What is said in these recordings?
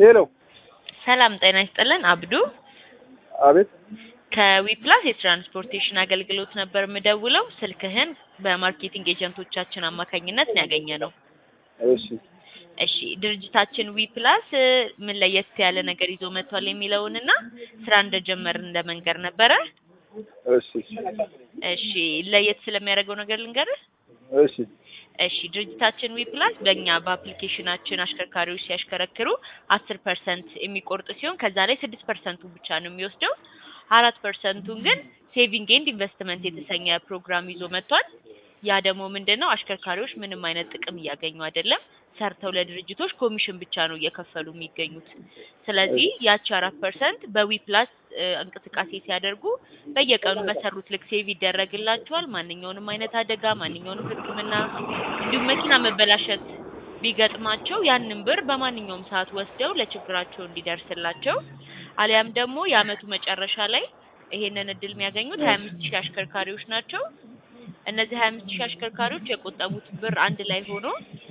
ሄሎ ሰላም ጤና ይስጥልን። አብዱ አቤት ከዊፕላስ የትራንስፖርቴሽን አገልግሎት ነበር የምደውለው። ስልክህን በማርኬቲንግ ኤጀንቶቻችን አማካኝነት ነው ያገኘ ነው። እሺ እሺ ድርጅታችን ዊፕላስ ምን ለየት ያለ ነገር ይዞ መጥቷል የሚለውንና ስራ እንደጀመርን እንደመንገር ነበረ። እሺ እሺ ለየት ስለሚያደርገው ነገር ልንገርህ። እሺ እሺ ድርጅታችን ዊፕላስ በእኛ በአፕሊኬሽናችን አሽከርካሪዎች ሲያሽከረክሩ አስር ፐርሰንት የሚቆርጥ ሲሆን ከዛ ላይ ስድስት ፐርሰንቱ ብቻ ነው የሚወስደው። አራት ፐርሰንቱን ግን ሴቪንግ ኤንድ ኢንቨስትመንት የተሰኘ ፕሮግራም ይዞ መጥቷል። ያ ደግሞ ምንድን ነው አሽከርካሪዎች ምንም አይነት ጥቅም እያገኙ አይደለም። ሰርተው ለድርጅቶች ኮሚሽን ብቻ ነው እየከፈሉ የሚገኙት። ስለዚህ ያቺ አራት ፐርሰንት በዊፕላስ እንቅስቃሴ ሲያደርጉ በየቀኑ በሰሩት ልክ ሴቭ ይደረግላቸዋል። ማንኛውንም አይነት አደጋ፣ ማንኛውንም ሕክምና እንዲሁም መኪና መበላሸት ቢገጥማቸው ያንን ብር በማንኛውም ሰዓት ወስደው ለችግራቸው እንዲደርስላቸው አሊያም ደግሞ የአመቱ መጨረሻ ላይ ይሄንን እድል የሚያገኙት ሀያ አምስት ሺህ አሽከርካሪዎች ናቸው። እነዚህ ሀያ አምስት ሺህ አሽከርካሪዎች የቆጠቡት ብር አንድ ላይ ሆኖ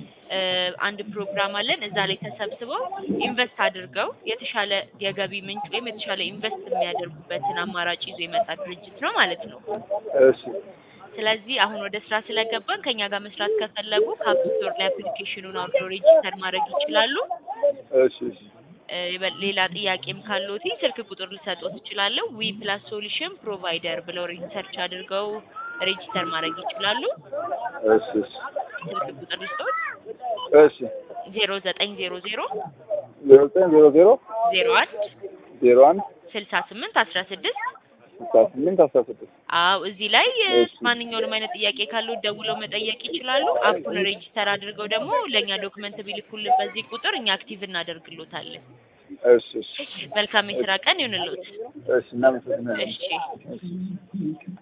አንድ ፕሮግራም አለን። እዛ ላይ ተሰብስበው ኢንቨስት አድርገው የተሻለ የገቢ ምንጭ ወይም የተሻለ ኢንቨስት የሚያደርጉበትን አማራጭ ይዞ የመጣ ድርጅት ነው ማለት ነው። እሺ ስለዚህ አሁን ወደ ስራ ስለገባን ከኛ ጋር መስራት ከፈለጉ ከአፕ ስቶር ላይ አፕሊኬሽኑን አውርዶ ሬጂስተር ማድረግ ይችላሉ። እሺ እሺ እ ሌላ ጥያቄም ካለዎት ስልክ ቁጥር ልሰጥዎት እችላለሁ። ዊ ፕላስ ሶሉሽን ፕሮቫይደር ብለው ሪሰርች አድርገው ሬጂስተር ማድረግ ይችላሉ። እሺ እሺ ስልክ ቁጥር ልስጥዎት እሺ ዜሮ ዘጠኝ ዜሮ ዜሮ ዜሮ ዘጠኝ ዜሮ ዜሮ ዜሮ አንድ ዜሮ አንድ ስልሳ ስምንት አስራ ስድስት ስልሳ ስምንት አስራ ስድስት አዎ እዚህ ላይ እሺ። ማንኛውንም አይነት ጥያቄ ካለው ደውለው መጠየቅ ይችላሉ። አፑን ሬጂስተር አድርገው ደግሞ ለእኛ ዶክመንት ቢልኩልን በዚህ ቁጥር እኛ አክቲቭ እናደርግሎታለን። እሺ እሺ መልካም የስራ ቀን ይሁንልዎት። እሺ እናመሰግናለን። እሺ